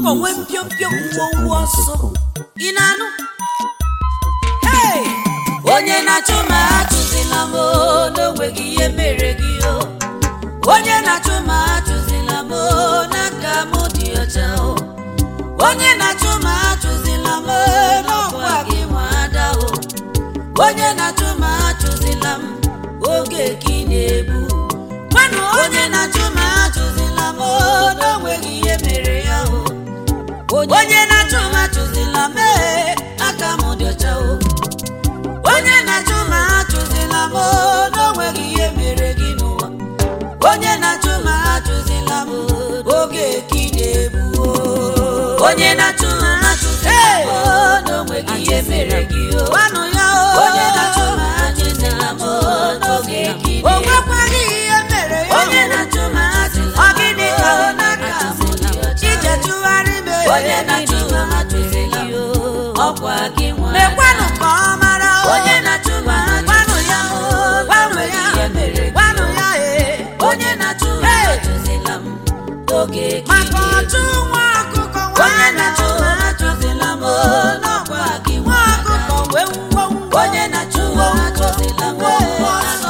ọkụkọ nwee mpiompio ngwongwo ọsọ ị na-anụ Hey! onye na-achụ ma achụzila m o, n'onweghị ihe mere gị o onye na-achụ ma achụzila m o, n'aka m dị ọcha o onye na-achụ ma achụzila m o, n'ọkwa gị nwa ada o onye na-achụ ma achụzila m oge ka ị na-egbu gwanụ onye na-achụ ma achụzila m o, n'onweghị ihe mere ya o onye na-achụ ma achụzila m ee, aka m dị ọcha o onye na-achụ ma achụzila m o, n'onweghị ihe mere gị n'ụwa onye na-achụ ma achụzila m o, oge ka ị na-egbu o onye na-achụ ma achụzila m o, n'onweghị ihe mere gị o gwanụ ya o onye na-achụ ma achụzila m o, n'oge ka ị na-egbu o nwekwaghị ihe mere ya onye na-achụ ma achụzila m ọ gịnị ka ọ n'aka ije tụgharị m onye na-achụ ma achụzila m ọkwa gị nwa mekwanụ ka ọ mara o onye na-achụ ma gwanụ ya o gwanụ ya gwanụ ya ee onye na-achụ ma achụzila m oge maka ọchụ nwa ọkụkọ onye na-achụ ma achụzila m n'ọkwa gị nwa ọkụkọ wee ngwongwo onye na-achụ ma achụzila m ọsọ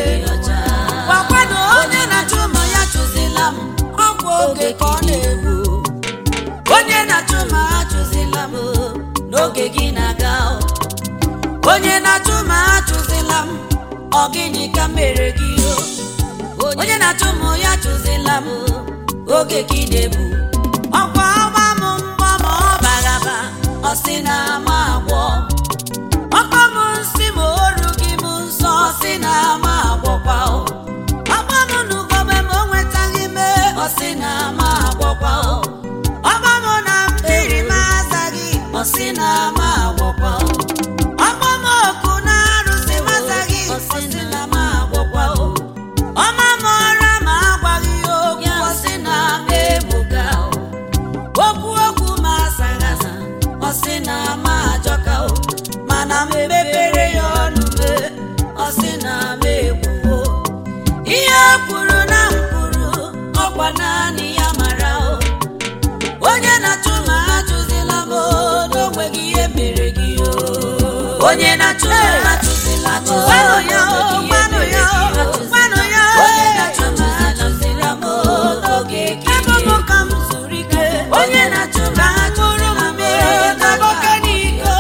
gwakwanụ onye na-achụ ma ya chụzila m ọkwa oge ka ọ na-egbu onye na-achụ ma achụzila m n'oge gị na-aga o. onye na-achụ ma achụzila m ọ gịnị ka m mere gị o onye na-achụ m ya chụzila m oge gị na-ebu ọkwa ọgba m mbọ ma ọ bagaba ọ sị na ama agwọ ọkpa m nsị ma oru gị m nsọ ọ sị na ama agwọkwa o ọgba m n'ugogbe ma o nwetaghị mee ọ sị na ama agwọkwa o ọgba m na mmiri m azaghị ọ sị na ama agwọkwa o ọgba m oku na arụsị m azaghị ọ sị na ama agwọkwa o ọma m ọra ma agwaghị ya okwu ọ sị na ama egbuga o okwu okwu ma asaghị asa ọ sị na ama ajọka o mana m mepere ya ọnụ mee ọ sị na ama ekwuo ihe o kwuru na m kwuru ọkwa naanị ya mara o onye na-achụ ma achụzila m o, n'onweghị ihe mere gị o onye na-achụ ma achụzila m o, gwanụ ya o gwanụ ya o gwanụ ya o onye na-achụ ma achụzila m o, n'oge ka ebe m ka m zuru ike onye na-achụ ma achụzila m o, n'oge n'iko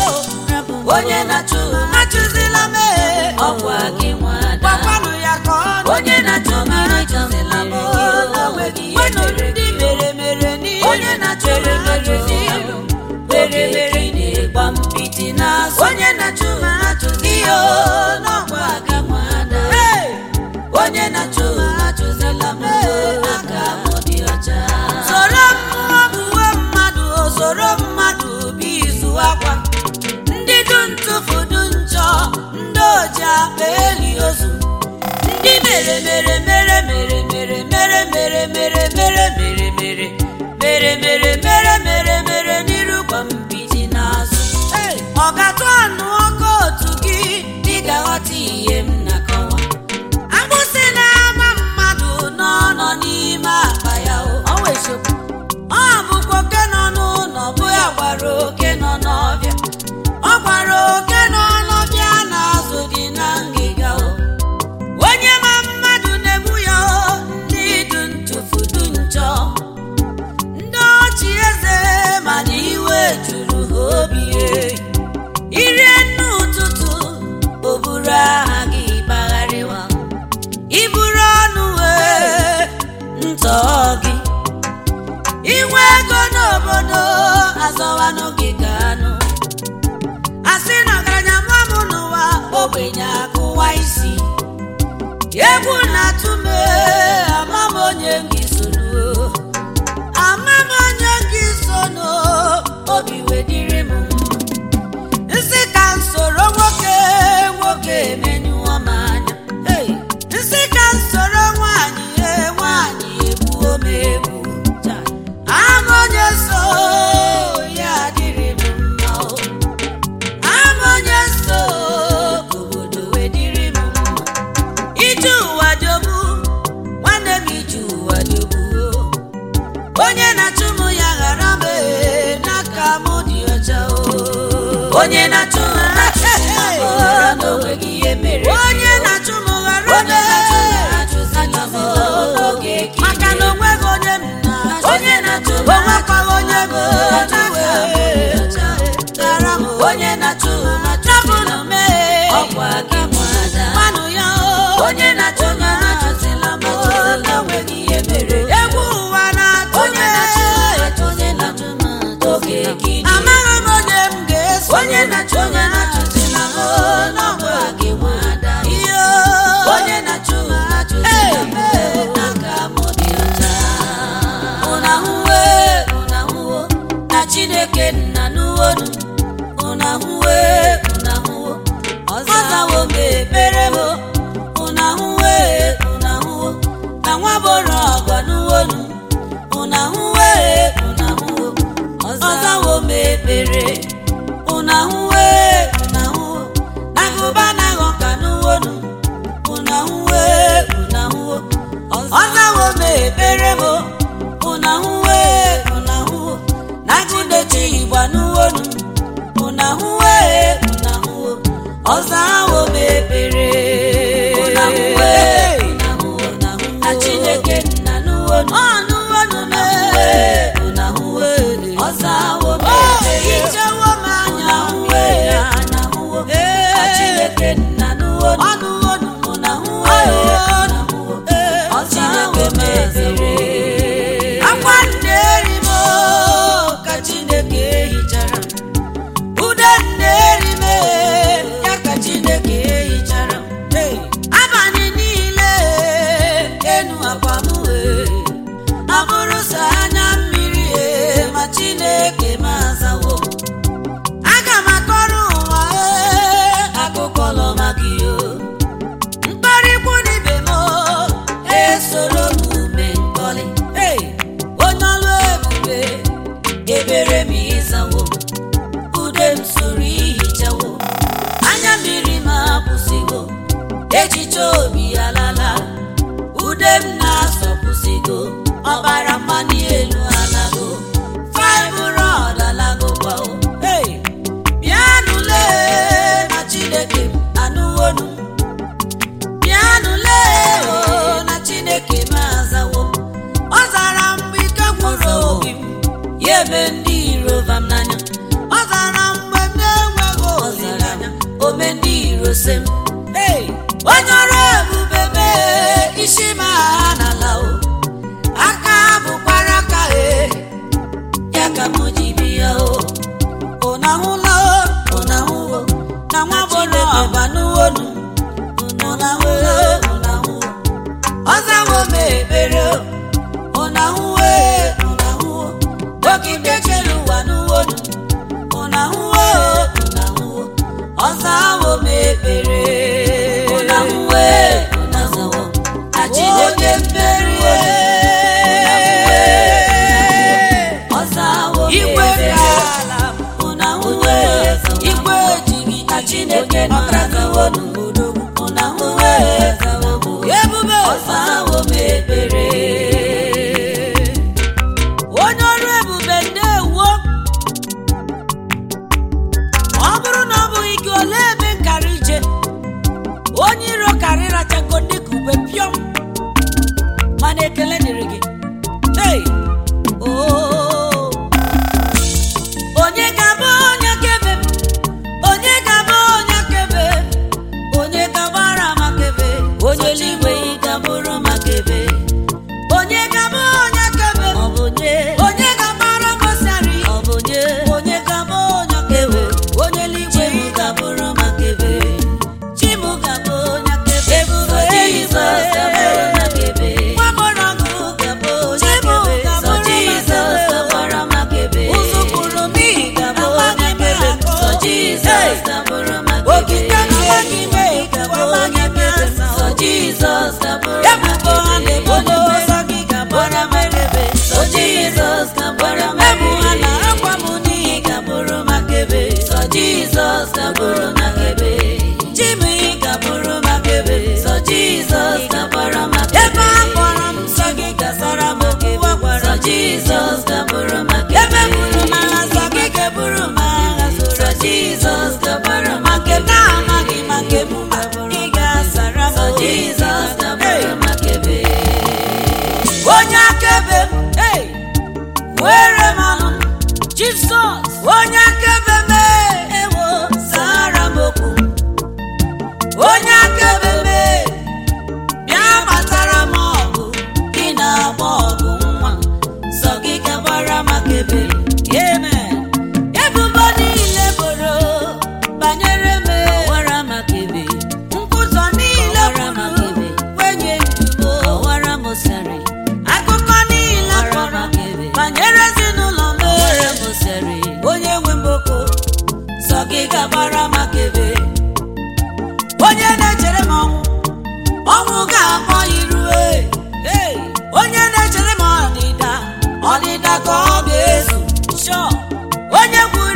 onye na-achụ ma achụzila m e, ọkwa gị nwada gwakwanụ ya ka ọ onye na-achụ ma achụzila m o, n'onweghị ihe mere gị mere mere n'ihe onye na-achụ ma achụzila m mere mere na-egba mpiti n'azụ onye na-achụ ma achụzila o, n'ọkwa gị nwada onye na-achụ ma achụzila m o, aka m dị ọcha soro mmụọ buwe mmadụ o soro mmadụ bụ izu akwa ndị du ntụfu du njọ ndị oji akpa eli ozu ndị mere mere mere mere mere mere mere mere mere mere mere mere mere mere mere mere n'iru gwa mbiti n'azụ ọ ga-atụ anụ ọkụ otu gị dị ga-aghọta ihe m na-akọwa agbụsị na-agba mmadụ n'ọnọ n'ime akpa ya o ọ bụkwa oke nọ n'ụlọ bụ ya gwara oke nọ n'ọbịa ọ gwara oke nọ n'ọbịa na-azụ dị na ngịga o onye ma mmadụ na-egbu ya o ndị du ntụfu du njọ ndị ọchị eze mana iwe juru ha obi e. irie nne ụtụtụ o buru aha gị gbagharịwa iburu ọnụ wee ntọ gị inwe ego n'obodo azọwanụ gị ka anụ asị na ọgaranya mụọ m n'ụwa ogbenye akụwa isi egwu na-atụ m ee, ama m onye gị soro ama m onye gị sono obi wedịrị m nsị ka m soro nwoke nwoke emenyụọ m anya Hey! nsị ka m soro nwaanyị ee, nwaanyị egbuo m egbu ama onye so ya adịrị m mma o ama onye so ka obodo wedịrị m mma ije ụwa jọgbu nwa bụrụ ọgọ n'uwonu ụna hụwe ụna hụwo ọzawo m ekpere ụna hụwe ụna hụwo nagụba naghọ ka n'uwonu ụna hụwe ụna hụwo ọzawo m ekpere m ụna hụwe ụna hụwo nagụdechi igba n'uwonu ụna hụwe ụna hụwo ọzawo m ekpere ụna hụwe ụna hụwo na chineke nna n'uwonu ọ n'uwonu na hụwe ụna hụwe ọzawo m ekpere ichewo m anya hụwe na hụwo na chineke nna n'uwonu ọ n'uwonu ụna hụwe ụna hụwo ọzawo m ekpere akwa nne eri m ka chineke hichara ude nne eri m ya ka chineke hichara abalị niile enu akwa m abụrụ sọ anya mmiri ma chineke m azawo aga m akọrọ ụwa akụkọ lọ maka iyo mkparịkwu n'ibe m esoro m ume nkọlị onye ọlụ ebube ebere m ịzawo ude m soro ihichawo anya mmiri m akwụsịgo echiche obi alala ude m na-asọpụsịgo ọbara mmanụ elu alago fibrod alago gbao bịanụle na chineke m anụwonu bịanụle o na chineke m azawo ọ zara mgbe ike gwụrụ obi m ya eme ndị iro vam n'anya ọ zara mgbe m na-enweghị olileanya ome ndị iro se m onye ọrụ ebube mee isi m agha n'ala o aka bụkwara aka e ya ka m ji bịa o ụnahụla o ụnahụwo na nwa bụrụ ọba n'uwonu ụnahụla ụnahụwo ọzawo m ekpere o ụnahụwe ụnahụwo dọkịta chere ụwa n'uwonu ụnahụwo ụnahụwo ọzawo m ekpere ụnahụwe ụnahụwo achideke mmeri ọzawo m ekpere ụnahụwe igwe ejighị na chineke nọragawo n'obodo ụnahụwe ebube ọzawo m ekpere onye ọrụ ebube ndewo ọ bụrụ na ọ bụghị gị ole ebe nkara ije onye iro kara ịrachago dịka ube pịọm mana ekele dịrị gị hey! oh! onye ga-abụ onye kebe m? onye ga-abụ onye kebe onye ga-agbara maka ebe onye eluigwe ị ga-abụrụ maka ebe onye ga-abụ onye kebe m? onye ga-agbara mosari onye ga-abụ onye kebe onye eluigwe ị ga-abụrụ maka ebe Chim ga-abụ onye kebe ebube Jizọs ga-abụrụ maka ebe nwamọrọgụ ga-abụ onye kebe ụzụkwuru m ị ga-abụ onye kebe Jizọs ga-abụrụ maka ebe okike n'amaghị m ị ga-abụ onye kebe Jizọs ga-abụrụ maka ebe onye mmeri gị ga-agbara maka ebe Jizọs ga-agbara maka ebe ha na akwa m n'ihi ga-abụrụ maka ebe Jizọs ga-abụrụ maka ebe Chim ị ga-abụrụ maka ebe Jizọs ga-agbara maka ebe a kpọrọ m nsọ gị gasara m okwu gwara Jizọs ga-abụrụ maka ebe buru m agha nsọ gị ga-eburu m agha soro Jizọs ga-agbara maka ebe na-amaghị maka ebe ị ga-asara m Jizọs ga-abụrụ maka ebe onye akaebe m hey! were m ọnụ Jizọs onye akaebe m ewo zara m okwu onye akaebe m bịa gbatara m ọgụ gị na-agba ọgụ nwa sọ gị gabara maka ebe amen ebubo niile boro banyere m wara maka ebe nkwụzọ niile boro wenye njubo wara m sari akụkọ niile kpọrọ banyere ezinụlọ m onye nwe mboko sọ gị gabara maka ebe onye na-echere m ọnwụ ọnwụ ga-akpọ irue Hey! onye na-echere m ọdịda ọdịda ka ọ ga-ezu Sure! onye kwuru